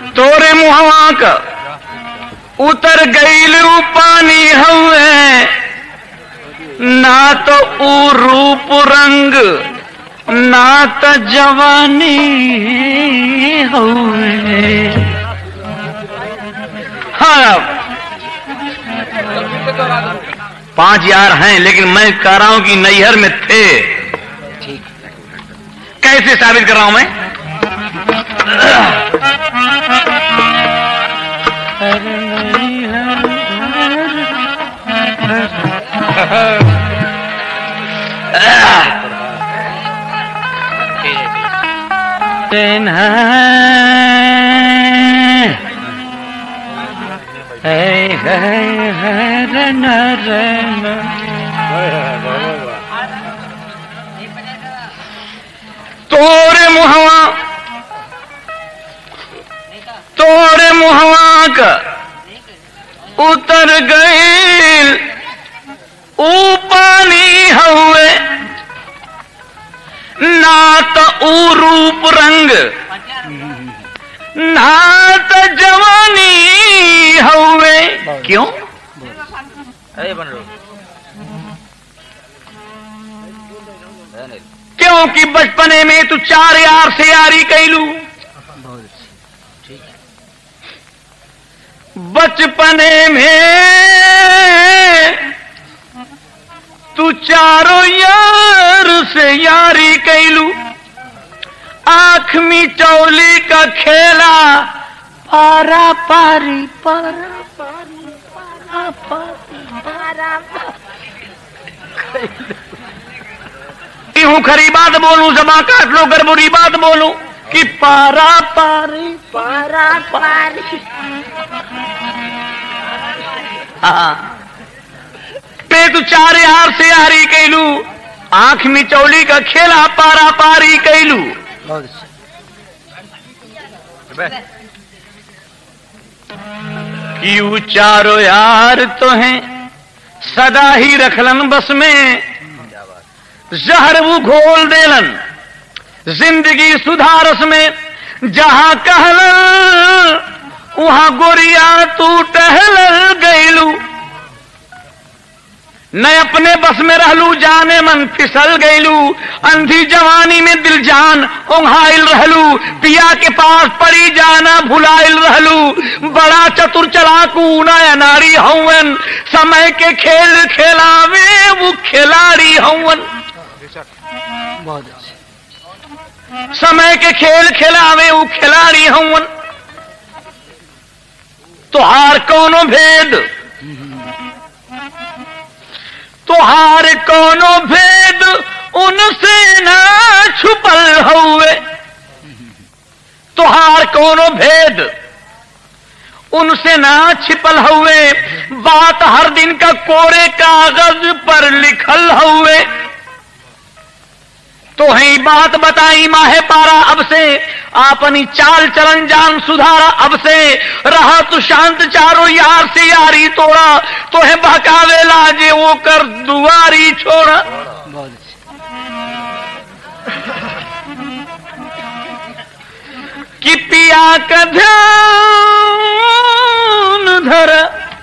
तोरे मुहवा का उतर गईलू पानी हवे ना तो ऊ रूप रंग ना तो जवानी हवे हाँ पांच यार हैं लेकिन मैं कह रहा हूं कि नैहर में थे कैसे साबित कर रहा हूं मैं तोरे मुहवा तोरे मुहवा का उतर गईल ऊ पानी हवे ना तो ऊ रूप रंग ना तो जवानी हवे क्यों अरे बन रो क्योंकि बचपने में तू चार यार से यारी कैलू बचपने में तू चारों यार से यारी कैलू आंख में चौली का खेला पारा पारी पारा पारी पारा पारी पारा हूँ खरी बात बोलूं जमा काट लो कर बुरी बात बोलूं कि पारा पारी पारा पारी हाँ पे तू चार यार से यारी कैलू आंख में चौली का खेला पारा पारी कैलू बहुत अच्छा यू चारो यार तो हैं सदा ही रखलन बस में जहर वो घोल देलन जिंदगी सुधारस में जहां कहलन वहां गोरिया तू टहल गईलू न अपने बस में रहलू जाने मन फिसल गईलू अंधी जवानी में दिल जान ओंघाइल रहलू पिया के पास पड़ी जाना भुलाइल रहलू बड़ा चतुर चलाकू नया नारी हवन समय के खेल खेलावे वो खिलाड़ी हवन बहुत अच्छा समय के खेल खिलावे वो खिलाड़ी हवन तुहार कौनो भेद तुहार कौनो भेद उनसे ना छुपल हुए तुहार कौनो भेद उनसे ना छिपल हुए बात हर दिन का कोरे कागज पर लिखल हुए तो ही बात बताई माहे पारा अब से अपनी चाल चलन जान सुधारा अब से रहा तू शांत चारो यार से यारी तोड़ा तो है बहकावे लाजे वो कर दुआरी छोड़ा बहुत अच्छा कि पिया का ध्यान धर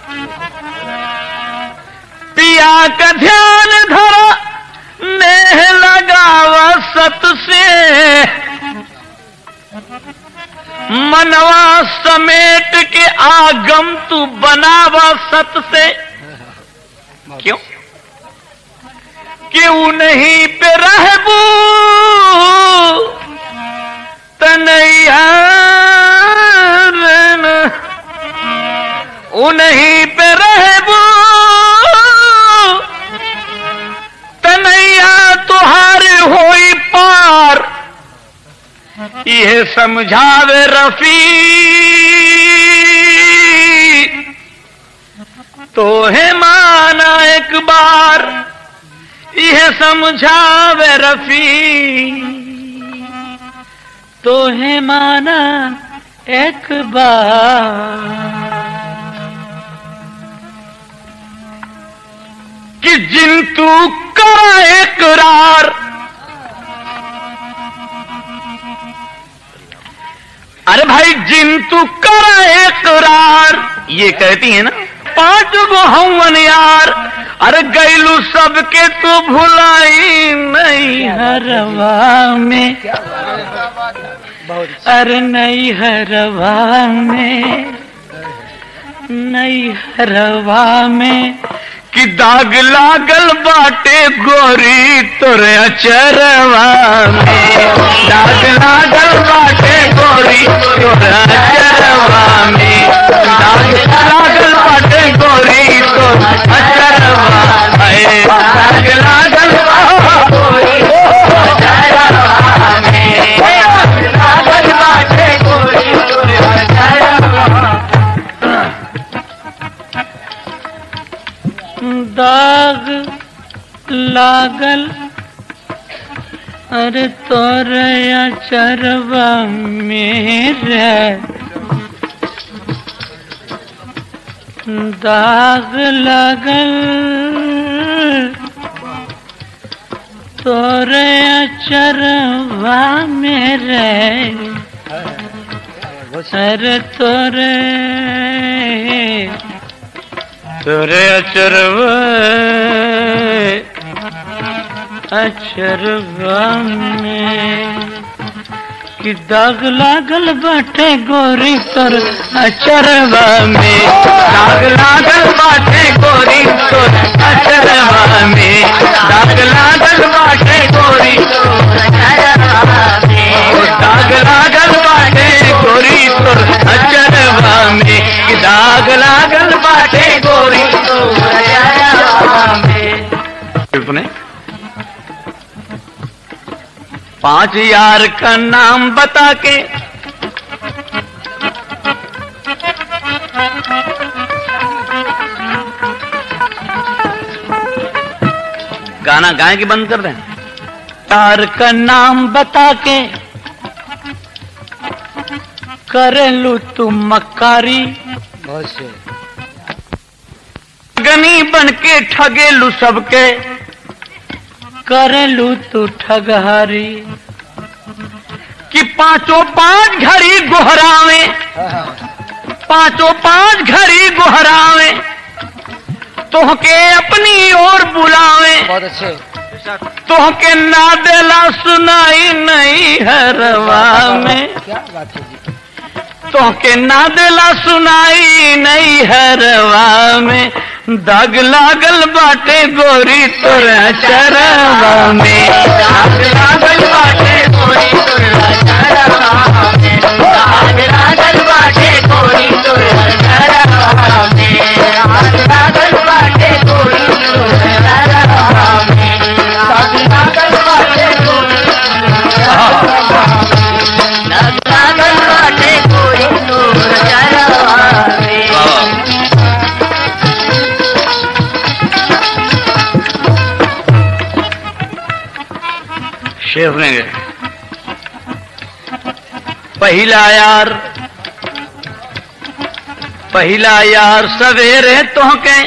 पिया का ध्यान धर नेह लगावा सत से मनवा समेट के आगम तू बनावा सत से क्यों क्यों नहीं पे रहबू तनैया उन्हीं पे रहबू तनैया तुहारे होई पार यह समझावे रफी तो है माना एक बार यह समझावे रफी तो है माना एक बार कि जिन तू करा इकरार अरे भाई जिंतु कर इकरार ये कहती है ना पांच गो हवन यार अरे गैलू सबके तो भुलाई नहीं हरवा में बहुत अच्छा अरे नहीं हरवा में नहीं हरवा में कि दाग लागल बाटे गोरी तोरे अचरवा में दाग लागल बाटे गोरी तोरे अचरवा में दाग लागल बाटे गोरी तोरे अचरवा में दाग लागल बाटे गोरी तोरे अचरवा में दाग लागल बाटे गोरी तोरे अचरवा दाग लागल अरे तोरे चरवा मेरे दाग लागल तोरे चरवा मेरे बहुत अरे तोरे तोरे अचरव अचरवा में कि दाग लागल बाटे गोरी तोर अचरवा में दाग लागल बाटे गोरी तोर अचरवा में दाग लागल बाटे गोरी तोर अचरवा में दाग लागल बाटे गोरी तोर अचरवा में कि दाग लागल बाटे गोरी तोर अचरवा में अपने पांच यार का नाम बता के गाना गाए कि बंद कर दें यार का नाम बता के करे लू तू मक्कारी बहुत से गनी बन के ठगेलू सबके करेलू तू ठगहारी कि पांचों पांच घड़ी गोहरावे हाँ हाँ पांचों पांच घड़ी गोहरावे तोहके अपनी ओर बुलावे बहुत अच्छे तोहके ना देला सुनाई नहीं हरवा में क्या बात है जी तोहके ना देला सुनाई नहीं हरवा में दाग लागल बाटे गोरी तोरा चरवा में दाग लागल बाटे गोरी तोरा चरवा में दाग लागल बाटे गोरी तोरा चरवा में दाग लागल बाटे गोरी तोरा चरवा में दाग लागल बाटे गोरी दाग लागल बाटे गोरी तोरा चरवा में शेफ ने गए पहला यार पहला यार सवेरे तोहके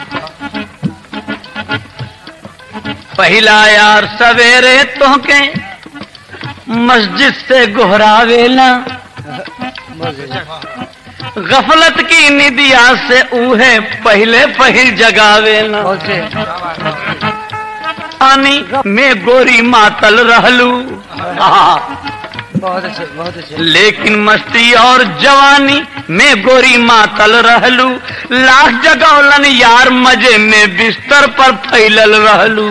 पहला यार सवेरे तोहके मस्जिद से गोहरावेला बहुत अच्छे गफलत की निदिया से उहे पहले पहिल जगावेला बहुत से पानी में गोरी मातल रहलू आहा। बहुत अच्छे बहुत अच्छे लेकिन मस्ती और जवानी में गोरी मातल रहलू लाख जगौलन यार मजे में बिस्तर पर फैलल रहलू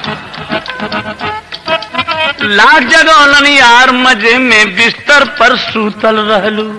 लाख जगौलन यार मजे में बिस्तर पर सूतल रहलू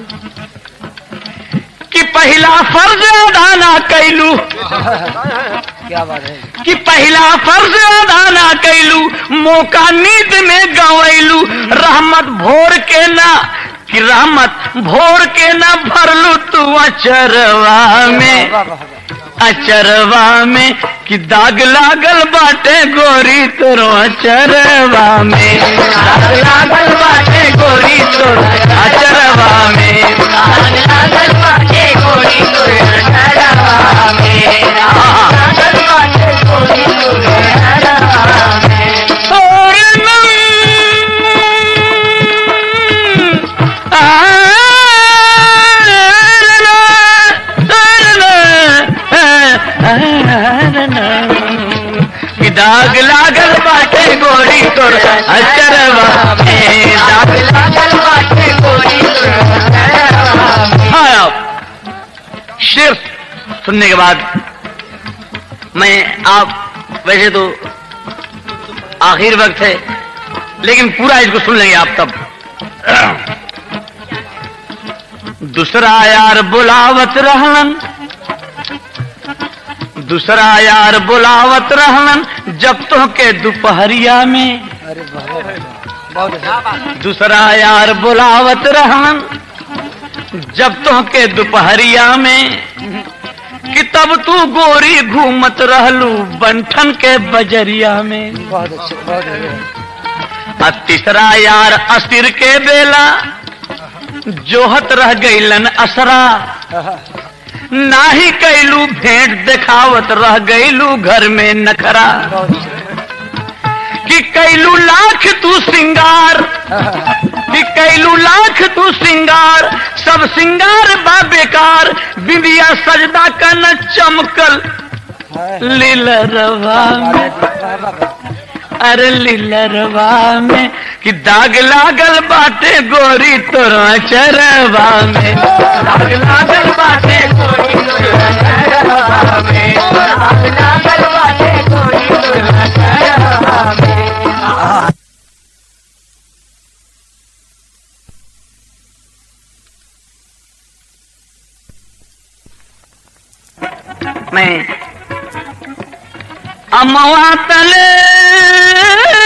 कि पहला फर्ज अदा ना कैलू क्या बात है कि पहला फर्ज अदा ना कैलू मौका नींद में गवैलू रहमत भोर के ना कि रहमत भोर के ना भरलू तू अचरवा में वाह, वाह, वाह। अचरवा में कि दाग लागल बाटे गोरी तोरो अचरवा में दाग लागल बाटे गोरी तोरो अचरवा में दाग लागल बाटे गोरी तोरो अचरवा में दाग लागल बाटे गोरी तोरो अचरवा में तोर नम आ अचरवा में दाग लागल बाटे गोरी हाँ अब शेर सुनने के बाद मैं आप वैसे तो आखिर वक्त है लेकिन पूरा इसको सुन लेंगे आप तब दूसरा यार बुलावत रहलन दूसरा यार बुलावत रहलन जब तो के दोपहरिया में अरे बहुत बहुत अच्छे दूसरा यार बुलावत रहलन जब तो के दोपहरिया में कि तब तू गोरी घूमत रहलू बंठन के बजरिया में बहुत अच्छे बहुत अच्छे आ तीसरा यार अस्तिर के बेला जोहत रह गईलन असरा नाही कैलू भेंट देखावत रह गईलू घर में नखरा बहुत अच्छे कि कैलू लाख तू सिंगार कि कैलू लाख तू सिंगार सब सिंगार बा बेकार बिंदिया सजदा का न चमकल लीलरवा में अरे लीलरवा में कि दाग लागल बाटे गोरी तोरा चरवा में दाग लागल बाटे गोरी तोरा चरवा में दाग लागल बाटे गोरी तोरा चरवा में मैं अमवा तले